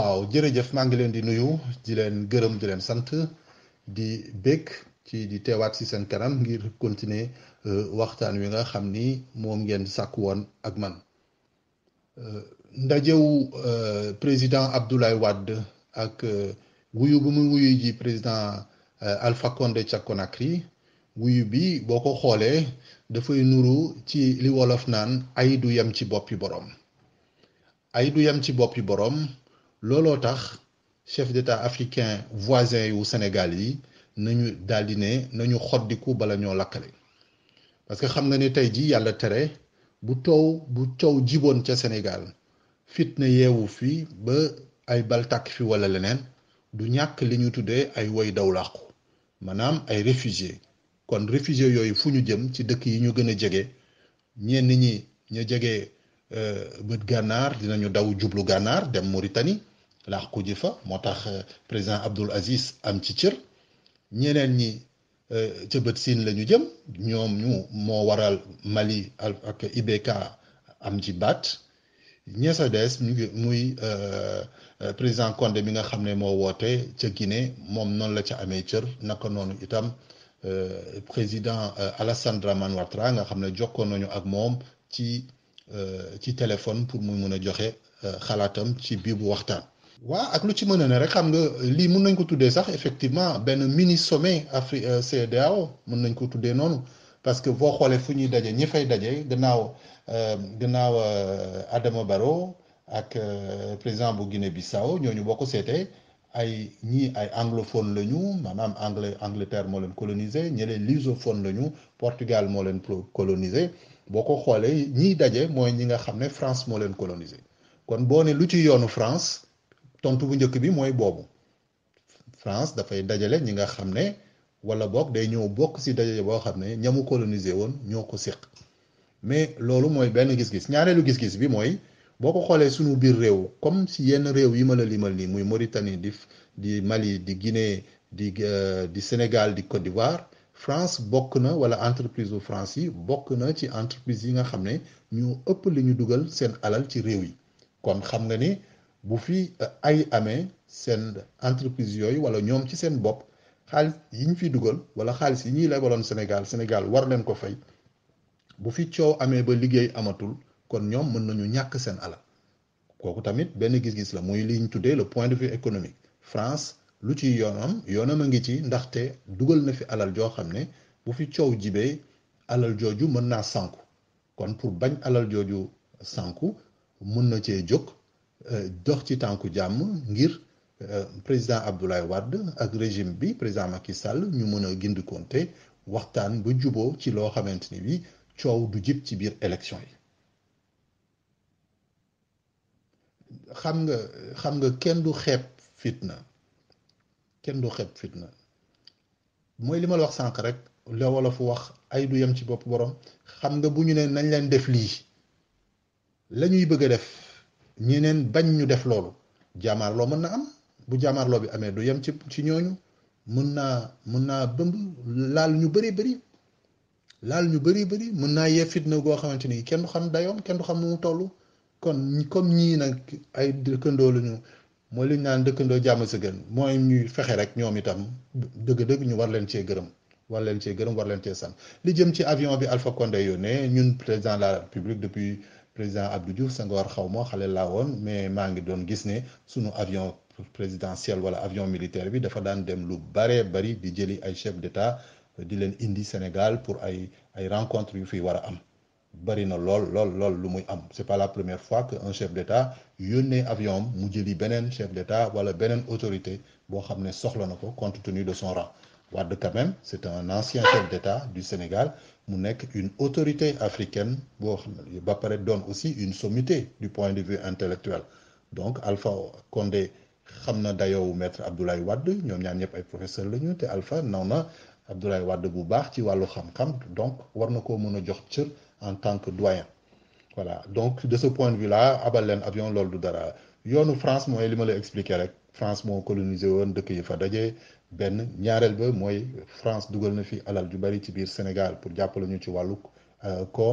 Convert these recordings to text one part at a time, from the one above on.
waaw jërëjëf maa ngi leen di nuyu di leen gërëm di leen sant di bég ci di teewaat ci seen kanam ngir continuer waxtaan wi nga xam ni moom ngeen sàkk woon ak man ndajewu président Abdoulaye Wade ak wuyu bu mu wuyu ji président Alpha Condé ca Conakry wuyu bi boo ko xoolee dafay nuru ci li wolof naan ay du yem ci boppi boroom ay du yem ci boppi boroom looloo tax chef d'état africain voisin yu Sénégal yi nañu daldi ne nañu xoddiku bala ñoo lakkale parce que xam nga ne tey ji yàlla tere bu toow bu coow jiboon ca Sénégal fitna yeewu fi ba ay bal tàkk fi walla leneen du ñàkk li ñu tuddee ay woy daw làqu maanaam ay réfugiés kon réfugiés yooyu fu ñu jëm ci dëkk yi ñu gën a jege ñenn ñi ñu jege bët gànnaar dinañu daw jublu gànnaar dem Mauritanie làqu ji fa moo tax président Abdoul Aziz am ci cër ñeneen ñi ca bët siin la ñu jëm ñoom ñu moo waral Mali ak IBK am ci baat ñeesa des ñu ngi muy président Condé mi nga xam ne moo woote ca Guinée moom noonu la ca amee cër naka noonu itam président Alassane Dramane Ouattara nga xam ne jokkoon nañu ak moom ci ci téléphone pour mu mën a joxe xalaatam ci biir bu waxtaan. waa ak lu ci mën a ne rek xam nga lii mun nañ ko tuddee sax effectivement benn mini sommet Afri CEDEAO mun nañ ko tuddee noonu parce que boo xoolee fu ñuy daje ñi fay daje gannaaw gannaaw Adama Barrow ak président bu Guinée Bissau ñooñu boo ko seetee ay ñii ay anglophone lañu maanaam anglais Angleterre moo leen colonisé ñële lusophone lañu Portugal moo leen colonisé boo ko xoolee ñiy daje mooy ñi nga xam ne France moo leen colonisé kon boo ne lu ci yoonu France. tontu bu njëkk bi mooy boobu France dafay dajale ñi nga xam ne wala boog day ñëw bokk ci dajale boo xam ne ñamu colonisé woon ñoo ko séq mais loolu mooy benn gis-gis ñaareelu gis-gis bi mooy boo ko xoolee suñu biir réew comme ci yenn réew yi ma la limal nii muy Mauritanie di di Mali di Guinée di di Sénégal di Côte d'Ivoire France bokk na wala entreprise bu France yi bokk na ci entreprise yi nga xam ne ñu ëpp li ñu dugal seen alal ci réew yi kon xam nga ni. bu fi ay amee seen entreprise yooyu wala ñoom ci seen bopp xaalis yi ñu fi dugal wala xaalis yi ñuy lebaloon Sénégal Sénégal war leen ko fay bu fi coow amee ba liggéey amatul kon ñoom mën nañu ñàkk seen alal kooku tamit benn gis-gis la muy li ñu tuddee le point de vue économique France lu ci yoonam yoonam a ngi ci ndaxte dugal na fi alal joo xam ne bu fi coow jibee alal jooju mën naa sànku kon pour bañ alal jooju sànku mën na cee jóg. dox ci tànku jàmm ngir président Abdoulaye Wade ak régime bi président Macky Sall ñu mën a gindikonte waxtaan ba juboo ci loo xamante ni bi coow du jib ci biir élection yi xam nga xam nga kenn du xeeb fitna kenn du xeeb fitna mooy li ma la wax sànq rek la wala fu wax ay du yem ci bopp borom xam nga bu ñu ne nañ leen def lii la ñuy bëgg a def ñeneen bañ ñu def loolu jaamaarloo mën na am bu jaamaarloo bi amee du yem ci ci ñooñu mën naa mën naa bëmb laal ñu bëri bëri laal ñu bëri bëri mën naa yee fitna goo xamante ni kenn du xam dayoom kenn du xam nu mu toll kon comme ñii nag ay dëkkandoo lañu mooy li ñu naan dëkkandoo jàmm sa gën mooy ñuy fexe rek ñoom itam dëgg-dëgg ñu war leen cee gërëm war leen cee gërëm war leen cee sant li jëm ci avion bi Alpha Condé yónnee ñun président de la République depuis président Abdou Diouf Senghor xaw ma xale laa woon mais maa ngi doon gis ne sunu avion présidentiel wala avion militaire bi dafa daan dem lu baree bari di jëli ay chef d'état di leen indi Sénégal pour ay ay rencontres yu fi war a am bari na lool lool lool lu muy am c'est pas la première fois que un chef d'état yónnee avion mu jëli beneen chef d'état wala beneen autorité boo xam ne soxla na ko compte tenu de son rang Wade quand même c'est un ancien chef d'état du Sénégal mu nekk une autorité africaine boo xam ne ba pare doon aussi une sommité du point de vue intellectuel donc Alpha Condé xam na dayoowu maître Abdoulaye Wade ñoom ñaar ñëpp ay professeur la ñu te Alpha naw na Abdoulaye Wade bu baax ci wàllu xam-xam donc war na koo mën a jox cër en tant que doyen voilà donc de ce point de vue là abal leen avion loolu du dara yoonu France mooy li ma la expliquer rek France moo colonisé woon dëkk yi fa daje benn ñaareel ba mooy France dugal na fi alal ju bari ci biir Sénégal pour jàppale ñu ci wàllu koom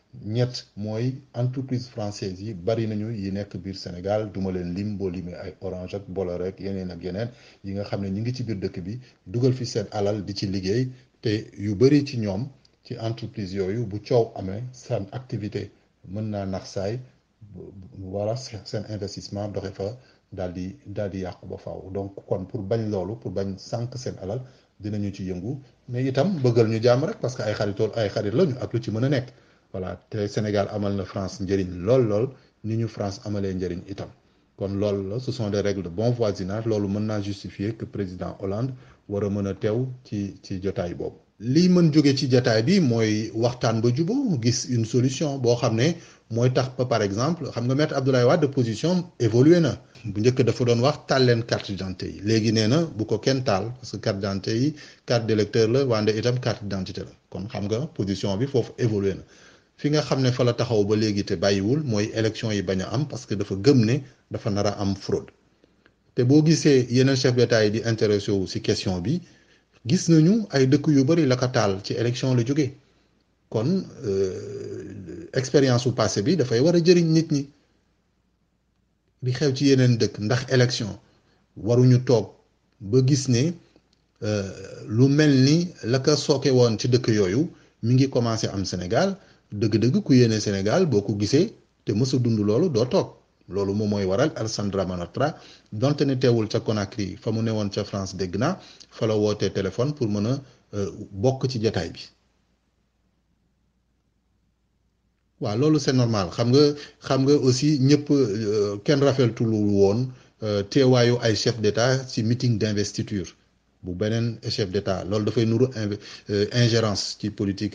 ñett mooy entreprise française yi bari nañu yi nekk biir Sénégal duma leen lim boo limee ay Orange ak Bolloré ak yeneen ak yeneen yi nga xam ne ñi ngi ci biir dëkk bi dugal fi seen alal di ci liggéey te yu bari ci ñoom ci entreprise yooyu bu coow amee seen activité mën naa nax saay wala seen investissement doxe fa daal di daal di yàqu ba faaw donc kon pour bañ loolu pour bañ sànq seen alal dinañu ci yëngu mais itam bëggal ñu jàmm rek parce que ay xaritool ay xarit lañu ak lu ci mën a nekk voilà te Sénégal amal na France njëriñ lool lool ni ñu France amalee njëriñ itam kon loolu la ce sont des règles de bon voisinage loolu mën naa justifier que président Hollande war a mën a teew ci ci jotaay boobu. lii mën jóge ci jotaay bi mooy waxtaan ba jubóo gis une solution boo xam ne mooy tax ba par exemple xam nga maître Abdoulaye Wade position évolué na. bu njëkk dafa doon wax taal leen carte d'identité yi léegi nee na bu ko kenn taal parce que carte d'identité yi carte d'électeur la wante itam carte d'identité la kon xam nga position bi foofu évolué na fi nga xam ne fa la taxaw ba léegi te bàyyiwul mooy élection yi bañ a am parce que dafa gëm ne dafa nar a am fraude te boo gisee yeneen chef d'État yi di intéressé wu ci question bi gis nañu ay dëkk yu bari la ko taal ci élection la jógee kon expérience bu passé bi dafay war a jëriñ nit ñi. di xew ci yeneen dëkk ndax élection waruñu toog ba gis ne lu mel ni la ko sooke woon ci dëkk yooyu mi ngi commencé am Sénégal dëgg-dëgg ku yéene Sénégal boo ko gisee te mës a dund loolu doo toog loolu moom mooy waral Alassane Dramane Ouattara donte ne teewul ca Conakry fa mu ne woon ca France dégg naa fa la wootee téléphone pour mën a bokk ci jataay bi waaw loolu c'est normal xam nga xam nga aussi ñëpp kenn rafetlu woon teewaayu ay chef d'État ci meeting d'investiture bu beneen chef d'État loolu dafay nuru ingérence ci politique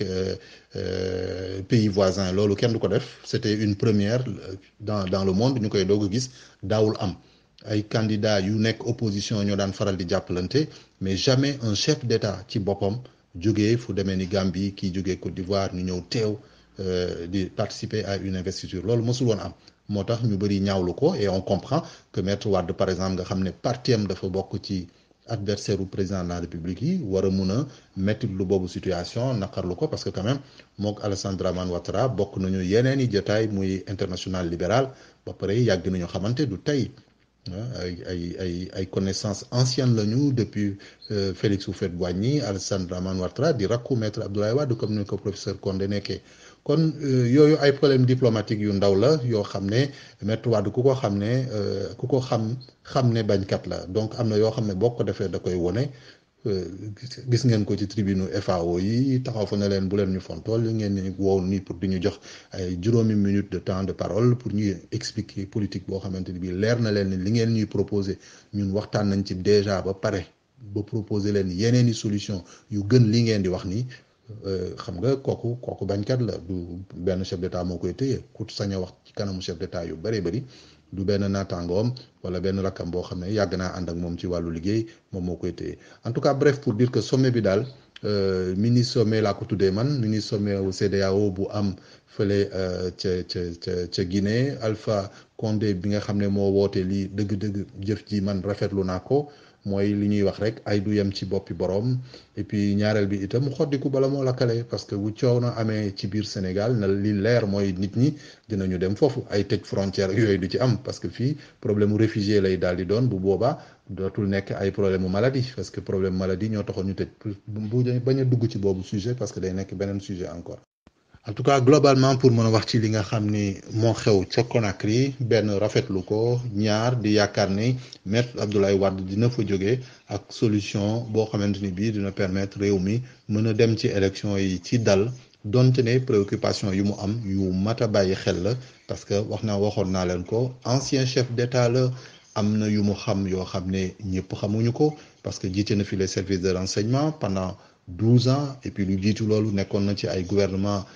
pays voisin loolu kenn du ko def c'était une première dans dans le monde ñu koy doog a gis daawul am ay candidats yu nekk opposition ñoo daan faral di jàppalante mais jamais un chef d'État ci boppam jógee fu demee ni Gambie kii jógee Côte d'Ivoire ñu ñëw teew di participer à une investiture loolu mësul woon am moo tax ñu bëri ñaawlu ko et on comprend que maître Wade par exemple nga xam ne parti am dafa bokk ci adversaire u président de la République yi war a mun a mettre lu boobu situation naqarlu ko parce que quand même mook Alassane Dramane Ouattara bokk nañu yeneen i jotaay muy international libéral ba pare yàgg nañu xamante du tey ay ay ay ay connaissances anciennes lañu depuis Félix Houphouët-Boigny Alassane Dramane Ouattara di rakku maître Abdoulaye Wade comme ni ko professeur Condé nekkee kon yooyu ay problème diplomatique yu ndaw la yoo xam ne maître Wade ku ko xam ne ku ko xam xam ne bañkat la donc am na yoo xam ne boo ko defee da koy wone gis ngeen ko ci tribune FAO yi taxaw fa ne leen bu leen ñu fontool li ngeen ni woow nii pour di ñu jox ay juróomi minute de temps de parole pour ñuy expliquer politique boo xamante ni bii leer na leen ni li ngeen ñuy proposer ñun waxtaan nañ ci déjà ba pare ba proposer leen yeneen i solution yu gën li ngeen di wax nii xam nga kooku kooku bañkat la du benn chef d'état moo koy téye ku sañ a wax ci kanamu chef d'état yu bëree bëri du benn naataangoom wala benn rakkam boo xam ne yàgg naa ànd ak moom ci wàllu liggéey moom moo koy téye en tout cas bref pour dire que sommet bi daal mini sommet laa ko tuddee man mini sommet au CEDEAO bu am fële ca ca ca ca Guinée Alpha Condé bi nga xam ne moo woote lii dëgg-dëgg jëf ji man rafetlu naa ko mooy li ñuy wax rek ay du yem ci boppi boroom et puis ñaareel bi itam xoddiku bala moo lakkale parce que bu coow na amee ci biir Sénégal na li leer mooy nit ñi dinañu dem foofu ay tëj frontière yooyu du ci am parce que fii problème mu réfugié lay daal di doon bu boobaa dootul nekk ay problème mu maladie parce que problème maladie ñoo taxoon ñu tëj bu bañ a dugg ci boobu sujet parce que day nekk beneen sujet encore. en tout cas globalement pour mën a wax ci li nga xam ni moo xew ca Conakry benn rafetlu ko ñaar di yaakaar ni maître Abdoulaye Wade dina fa jóge ak solution boo xamante ni bii dina permettre réew mi mën a dem ci élection yi ci dal donte ne préoccupation yu mu am yu mat a bàyyi xel la parce que wax naa waxoon naa leen ko ancien chef d'État la am na yu mu xam yoo xam ne ñëpp xamuñu ko parce que jiite na fi les services de renseignement pendant douze ans et puis lu jiitu loolu nekkoon na ci ay gouvernement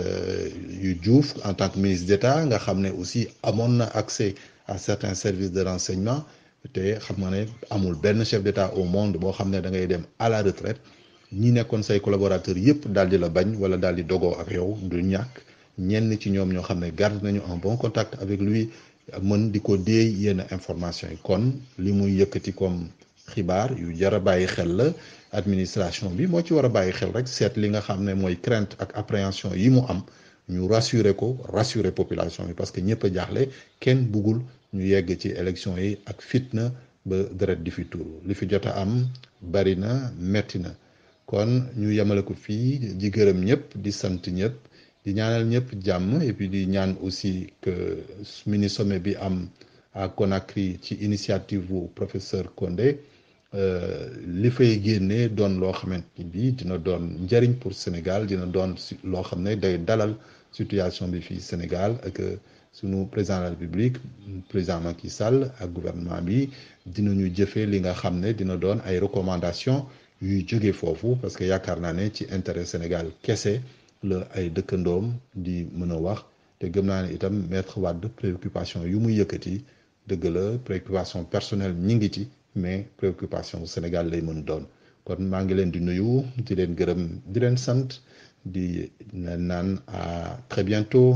yu Diouf en tant que ministre d'État nga xam ne aussi amoon na accès à certains services de renseignement te xam nga ne amul benn chef d'État au monde boo xam ne da ngay dem à la retraite ñi nekkoon say collaborateurs yépp daal di la bañ wala daal di dogoo ak yow du ñàkk ñenn ci ñoom ñoo xam ne garde nañu en bon contact avec lui mën di ko déey yenn information yi kon li muy yëkkati comme xibaar yu jar a bàyyi xel la administration bi moo ci war a bàyyi xel rek seet li nga xam ne mooy crainte ak appréhension yi mu am ñu rassurer ko rassurer population bi parce que ñëpp a jaaxle kenn buggul ñu yegg ci élection yi ak fitna ba deret di fi tuuru li fi jot a am bari na metti na kon ñu yemale ko fii di gërëm ñëpp di sant ñëpp di ñaanal ñëpp jàmm et puis di ñaan aussi que mini sommet bi am à Conakry ci initiative bu professeur Condé li fay génnee doon loo xamante bi dina doon njëriñ pour Sénégal dina doon loo xam ne day dalal situation bi fii Sénégal ak sunu président de la République président Macky Sall ak gouvernement bi dinañu jëfee li nga xam ne dina doon ay recommandations yuy jóge foofu parce que yaakaar naa ne ci intérêt Sénégal kese la ay dëkkandoom di mën a wax te gëm naa ne itam maître Wade préoccupation yu muy yëkkati dëgg la préoccupation personnelle ñi ngi ci mais préoccupation Sénégal lay mën doon kon maa ngi leen di nuyu di leen gërëm di leen sant di leen naan à très bientôt.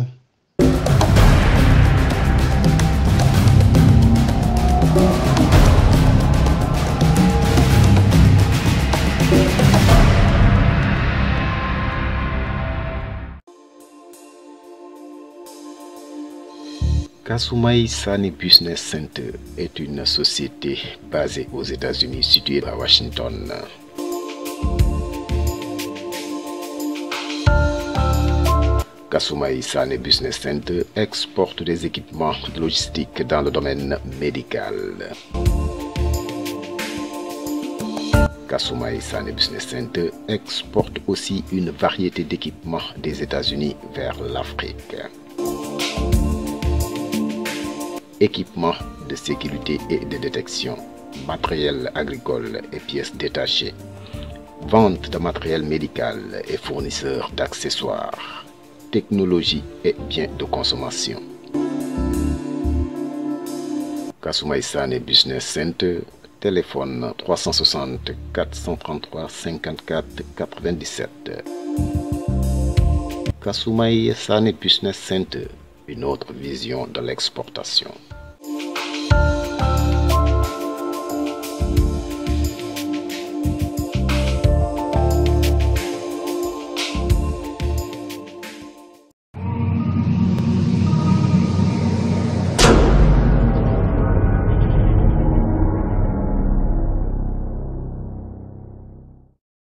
Kasumai Sani Business Center est une société basée aux États-Unis située à Washington. Kasumai Sani Business Center exporte des équipements logistiques dans le domaine médical. Kasumai Sani Business Center exporte aussi une variété d'équipements des États-Unis vers l'Afrique. Équipements de sécurité et de détection, matériel agricole et pièces détachées, vente de matériel médical et fournisseurs d'accessoires, technologie et biens de consommation. Kasumai Sane Business Center, téléphone 360 433 54 97. Kasumai Sane Business Center, une autre vision de l'exportation.